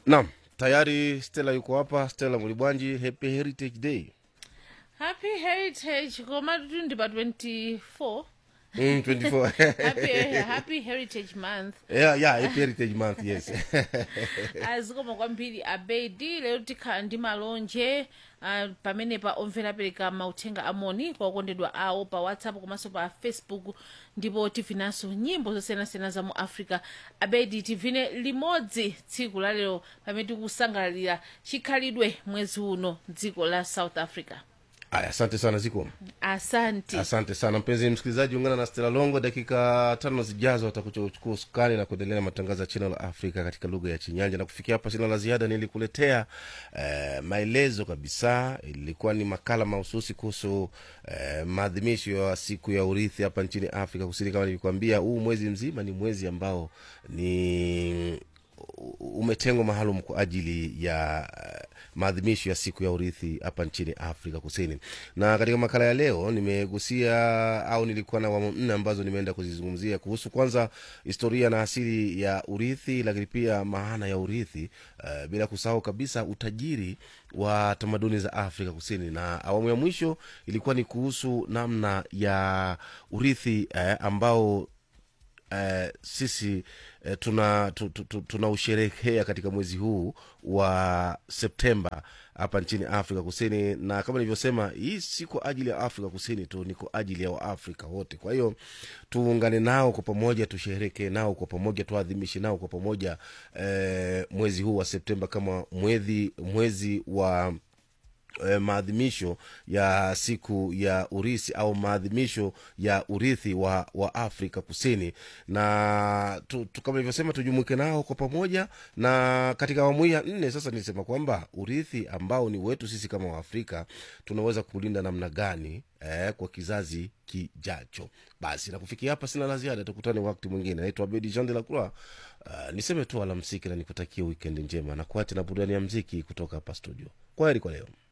naam tayari stela yuko hapa stela mulibwanji happy heritage day happy heritage koma tundi pa 24 mm, 24 happy, happy heritage month yeah, yeah, happy heritage month yes azikoma kwambiri abedi lero tikhala ndi malonje uh, pamene pa omvera apereka mauthenga amoni kwa okondedwa awo pa whatsapp komanso pa facebook ndipo tivinanso nyimbo zosiyanasiyana za mu africa abedi tivine limodzi tsiku la lero pamene tikusangalalira chikhalidwe mwezi uno dziko la south africa aya asante sana ziko asante asante sana mpenzi msikilizaji ungana na stela longo dakika tano zijazo atakuchukua usukani na kuendelea na matangazo ya china la afrika katika lugha ya chinyanja na kufikia hapa sina la ziada nilikuletea eh, maelezo kabisa ilikuwa ni makala mahususi kuhusu eh, maadhimisho ya siku ya urithi hapa nchini afrika kusini kama nilikuambia huu mwezi mzima ni mwezi ambao ni umetengwa maalum kwa ajili ya uh, maadhimisho ya siku ya urithi hapa nchini afrika kusini na katika makala ya leo nimegusia au nilikuwa na awamu nne ambazo nimeenda kuzizungumzia kuhusu kwanza historia na asili ya urithi lakini pia maana ya urithi uh, bila kusahau kabisa utajiri wa tamaduni za afrika kusini na awamu ya mwisho ilikuwa ni kuhusu namna ya urithi eh, ambao eh, sisi eh, tuna tu, tu, tu, tunausherehekea katika mwezi huu wa septemba hapa nchini afrika kusini na kama nilivyosema hii si kwa ajili ya afrika kusini tu ni kwa ajili ya waafrika wote kwa hiyo tuungane nao kwa pamoja tusherekee nao kwa pamoja tuadhimishe nao kwa pamoja eh, mwezi huu wa septemba kama mwezi mwezi wa eh, maadhimisho ya siku ya urisi au maadhimisho ya urithi wa, wa afrika kusini na tu, tu, kama ilivyosema tujumuike nao kwa pamoja na katika awamu hii ya nne sasa nilisema kwamba urithi ambao ni wetu sisi kama waafrika tunaweza kulinda namna gani eh, kwa kizazi kijacho basi na kufikia hapa sina la ziada tukutane wakati mwingine naitwa bedi jean de la croix uh, niseme tu alamsiki na nikutakia wikendi njema na kuache na burudani ya mziki kutoka hapa studio kwa heri kwa leo